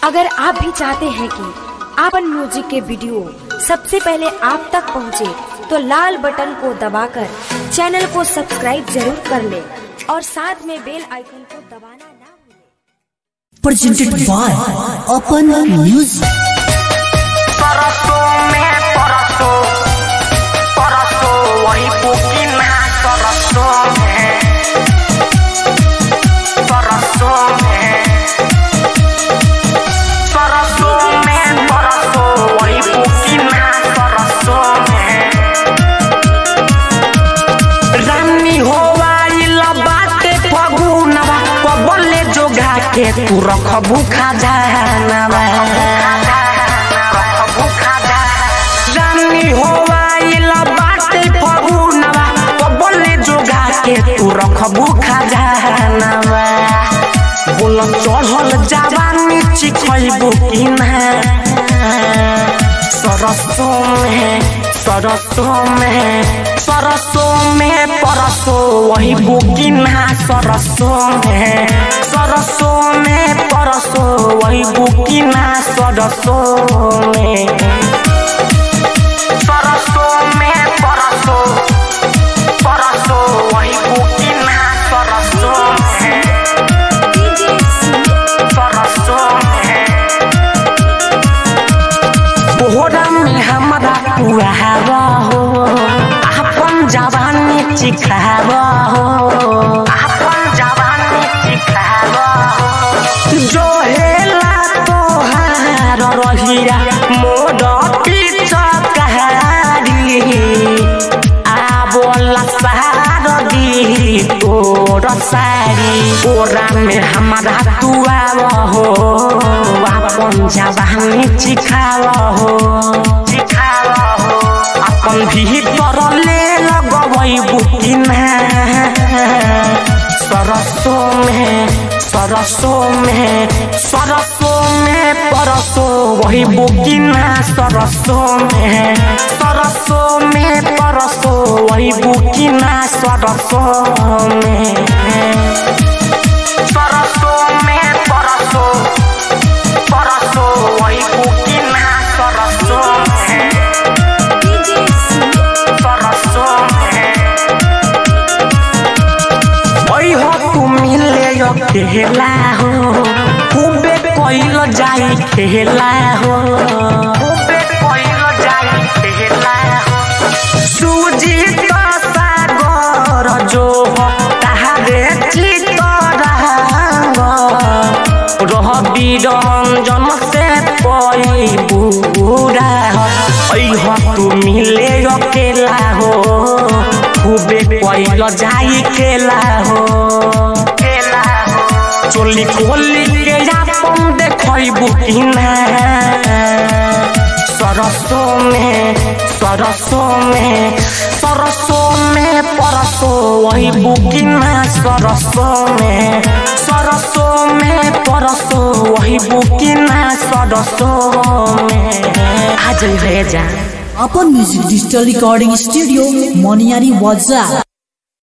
अगर आप भी चाहते हैं कि आपन म्यूजिक के वीडियो सबसे पहले आप तक पहुंचे, तो लाल बटन को दबाकर चैनल को सब्सक्राइब जरूर कर ले और साथ में बेल आइकन को दबाना ना भूलें। presented by Open Music. परसों में परसों परसों वही बुकी ना परसों में परसों में परसों में परसों वही बुकी ना परसों में रानी होवाइल बाटे फगुनवा कबले जोगा के तू रखबू खजानवा रानी होवाइल बाटे फगुनवा कबले जोगा के तू रखबू खजानवा बोल चढ़ल जवानी चिखैबू कि ना सरसों में सरसों में सरसों में परसों वही बुकिना सरसों में सरसों में परसों वही बुकिना सरसों में सरसों में परसों परसों वही बुकिना सरसों में सरसों में बोहरा में हमारा पुआवा हो अपन जवानी चिखावा हो अपन जवानी चिखावा हो जो हेला तोहार रहिया मोर पीछा कहारी आबोला सहार दी तोर सारी ओरा में हमारा तुआव हो अपन जवानी चिखाव हो चिखाव हो अपन भीतर ले लगवई बुकिना सरसों में सरसों में सरसों में परसों वही बुकिना सरसों में सरसों में परसों वही बुकिना सरसों में सरसों में परसों परसों वही बुकिना सरसों में सरसों में ओइ हो तू मिले अकेला हो खूबे कोइल जाई खेला हो खूबे कोइल जाई खेला हो सूजी तो सागर जो हो ताहारे चित रहांग रह बिरंजन से पई बुरा हो ओइ हो तू मिले अकेला हो खूबे कोइल जाई खेला हो खेला हो चोली खोली के आपन देखैबू कि ना सरसों में सरसों में सरसों में परसों वही बुकिना सरसों में सरसों में परसों वही बुकिना सरसों में आज भेजा Open Music Digital Recording Studio, Moniari Waza.